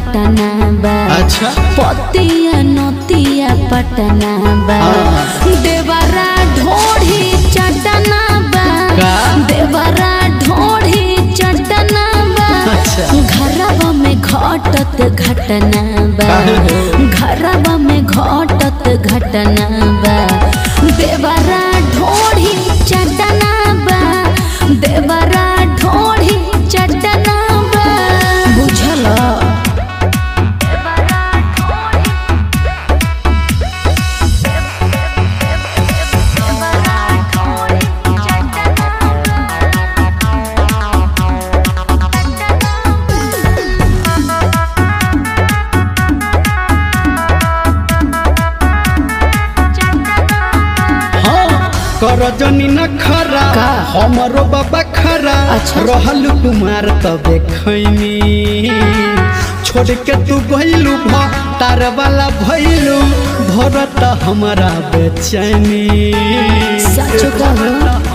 घटना बा अच्छा पतिया नतिया पटना बा हाँ। देवरा ढोढ़ी चटना बा का? देवरा ढोढ़ी चटना बा अच्छा। घरवा में घटत घटना बा काहे हो? घरवा में घटत घटना बा देवरा ढोढ़ी चटना बा देवरा ढोढ़ी चटना बा बुझल हाँ कर जनी न खरा का? हमरो बाबा खरा अच्छा। रहल कुमार तबे खैनी छोड़ के तू गइलू भ तार वाला भइलू भरत हमारा बेचैनी सच कहू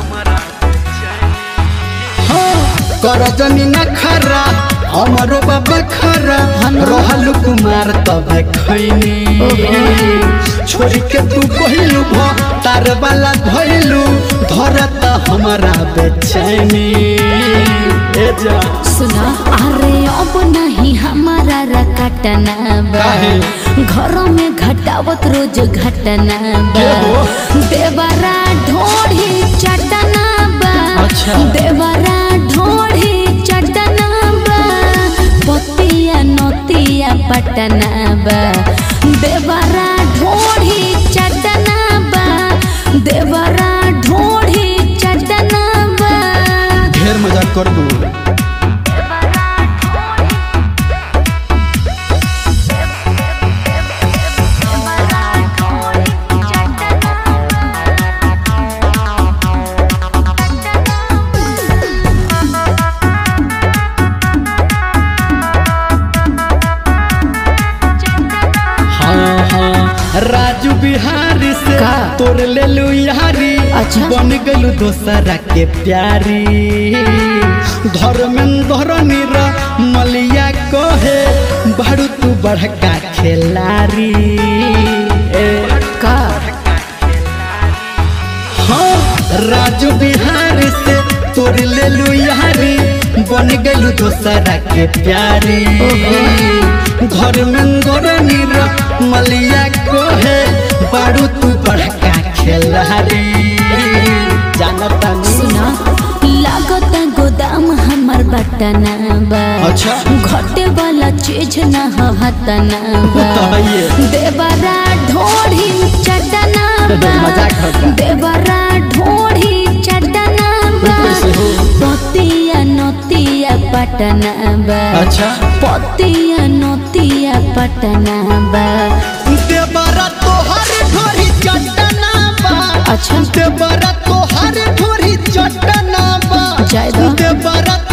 हाँ कर जनी न खरा हमरो बाबा खरा रहल कुमार तबे खैनी छोड़ के तू गइलू भ तार वाला भइलू धरत हमारा बेचैनी ए जा सुना अरे अब नहीं हमारा रकटना बा काहे? घरों में घटावत रोज घटना बा के हो? देवरा ढोढ़ी चटना बा अच्छा। देवरा ढोढ़ी चटना बा पतिया नतिया पटना बा देवरा ढोढ़ी चटना बा देवरा ढोढ़ी चटना बा ढेर मजाक कर दू हाँ हाँ राजू बिहारी से का? तोर ले लू यारी अच्छा। बन गलू दोसरा के प्यारी धर्मेंद्र नीर मलिया कहे बारू तू बड़का खेलारी ए, का हाँ राजू बिहारी से तोर ले लू यारी बन गलू दोसरा के प्यारी धर्मेंद्र नीर मलिया कहे बारू तू बड़का खेलारी जानता नहीं सुना लागत गोदाम हमर बटना बा अच्छा। घटे वाला चीज न हतना बा बताइए। देवरा ढोढ़ी चटना बा मजाक होता। देवरा ढोढ़ी चटना बा कैसे हो? पतिया नतिया पटना बा अच्छा। पतिया नतिया पटना बा देवरा तोहर ढोरी चटना बा अच्छा। देवरा तोहर ढोरी चटना बा जाय दो। देवरा